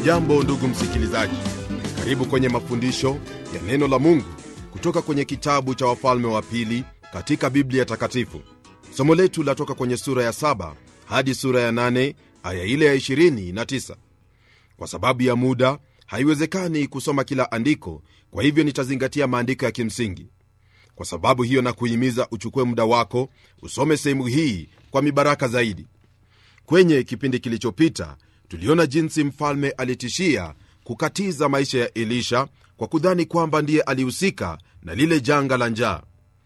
hujambo ndugu msikilizaji karibu kwenye mafundisho ya neno la mungu kutoka kwenye kitabu cha wafalme wa pili katika biblia takatifu somo letu latoka kwenye sura ya 7 hadi sura ya 8 aya ile ya 29 kwa sababu ya muda haiwezekani kusoma kila andiko kwa hivyo nitazingatia maandiko ya kimsingi kwa sababu hiyo na kuhimiza uchukue muda wako usome sehemu hii kwa mibaraka zaidi kwenye kipindi kilichopita tuliona jinsi mfalme alitishia kukatiza maisha ya elisha kwa kudhani kwamba ndiye alihusika na lile janga la njaa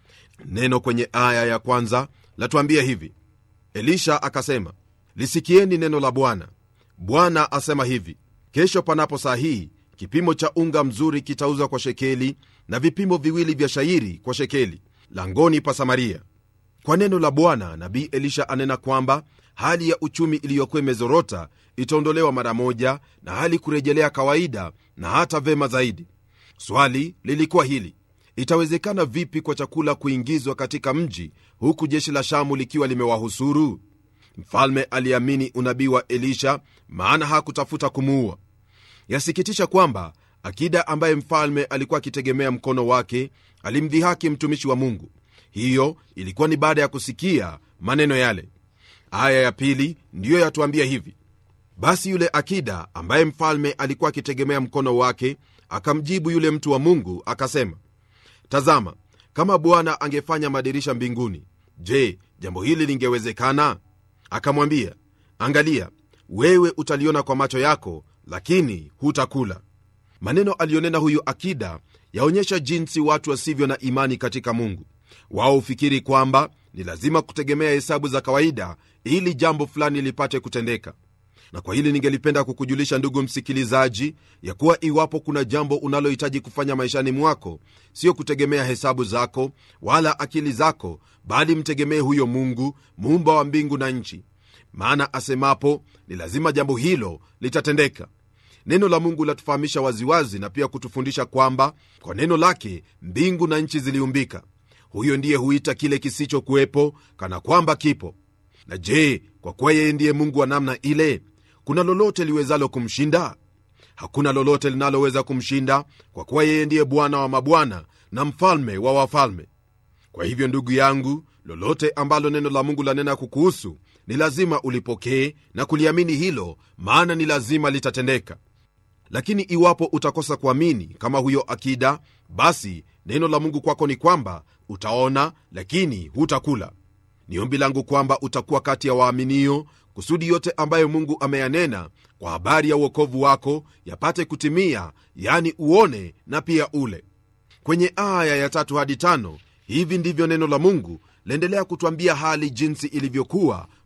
neno kwenye aya ya kwanza latuambia hivi elisha akasema lisikieni neno la bwana bwana asema hivi kesho panapo saa hii kipimo cha unga mzuri kitauzwa kwa shekeli na vipimo viwili vya shairi kwa shekeli langoni pa samaria kwa neno la bwana nabii elisha anena kwamba hali ya uchumi iliyokuwa imezorota itaondolewa mara moja na hali kurejelea kawaida na hata vema zaidi swali lilikuwa hili itawezekana vipi kwa chakula kuingizwa katika mji huku jeshi la shamu likiwa limewahusuru mfalme aliamini unabii wa elisha maana hakutafuta kumuua yasikitisha kwamba akida ambaye mfalme alikuwa akitegemea mkono wake alimdhihaki mtumishi wa mungu hiyo ilikuwa ni baada ya kusikia maneno yale aya ya pili ndiyo yatuambia hivi basi yule akida ambaye mfalme alikuwa akitegemea mkono wake akamjibu yule mtu wa mungu akasema tazama kama bwana angefanya madirisha mbinguni je jambo hili lingewezekana akamwambia angalia wewe utaliona kwa macho yako lakini hutakula maneno aliyonena huyu akida yaonyesha jinsi watu wasivyo na imani katika mungu wao hufikiri kwamba ni lazima kutegemea hesabu za kawaida ili jambo fulani lipate kutendeka na kwa hili ningelipenda kukujulisha ndugu msikilizaji ya kuwa iwapo kuna jambo unalohitaji kufanya maishani mwako sio kutegemea hesabu zako wala akili zako bali mtegemee huyo mungu muumba wa mbingu na nchi maana asemapo ni lazima jambo hilo litatendeka neno la mungu latufahamisha waziwazi na pia kutufundisha kwamba kwa neno lake mbingu na nchi ziliumbika huyo ndiye huita kile kisichokuwepo kana kwamba kipo na je kwa kuwa yeye ndiye mungu wa namna ile kuna lolote liwezalo kumshinda hakuna lolote linaloweza kumshinda kwa kuwa yeye ndiye bwana wa mabwana na mfalme wa wafalme kwa hivyo ndugu yangu lolote ambalo neno la mungu lanena kukuhusu ni lazima ulipokee na kuliamini hilo maana ni lazima litatendeka lakini iwapo utakosa kuamini kama huyo akida basi neno la mungu kwako ni kwamba utaona lakini hutakula ni ombi langu kwamba utakuwa kati ya waaminio kusudi yote ambayo mungu ameyanena kwa habari ya uokovu wako yapate kutimia yani uone na pia ule kwenye aya ya tatu hadi tano hivi ndivyo neno la mungu laendelea kutwambia hali jinsi ilivyokuwa